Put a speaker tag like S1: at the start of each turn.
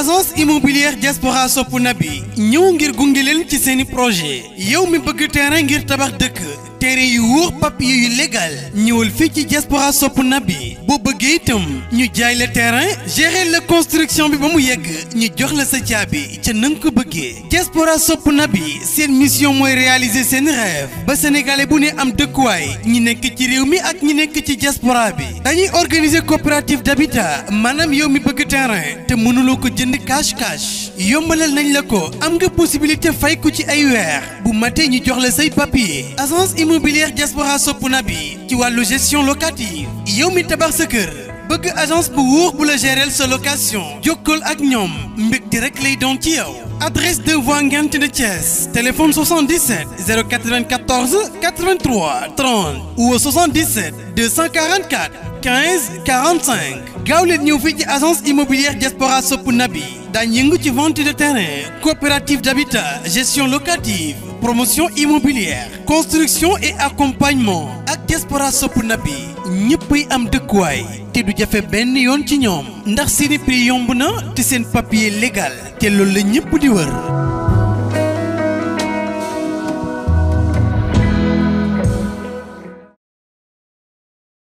S1: agence immobilière diaspora sopp nabi ñëw ngir gunge leen ci seeni projet yow mi bëgg terrain ngir tabax dëkk terrain yu wóor papier yu légal ñëwal fii ci diaspora sopp nabi boo bëggee itam ñu jaay la terrain gérer la construction bi ba mu yegg ñu jox la sa caabi ca na nga ko bëggee diaspora sopp nabi seen mission mooy réaliser seen rêve ba sénégalais bu ne am dëkkuwaay ñi nekk ci réew mi ak ñi nekk ci diaspora bi dañuy organiser coopérative d'habitat maanaam yow mi bëgg terrain te mënuloo ko jënd cash cash yombalal nañ la ko am nga possibilité fay ko ci ay weer bu matee ñu jox la say papier agence immobilière diaspora sopp nabi ci wàllu gestion locative yow mi tabax sa kër bëgg agence bu wóor bu la gérer sa location jokkool ak ñoom mbégte rek lay doon ci yow adresse 2 voies Ngent de Thiès téléphone 77 094 83 30 ou 77 244 15 45 gaaw leen ñëw fii ci agence immobilière diaspora sopp nabi daañu yëngu ci vente de terrain coopérative d'habitat gestion locative promotion immobilière construction et accompagnement ak diaspora sopp nabi ñëppay am dëkkuwaay te du jafe benn yoon ci ñoom ndax seeni prix yomb na te seen papier légal te loolu la ñëpp di wër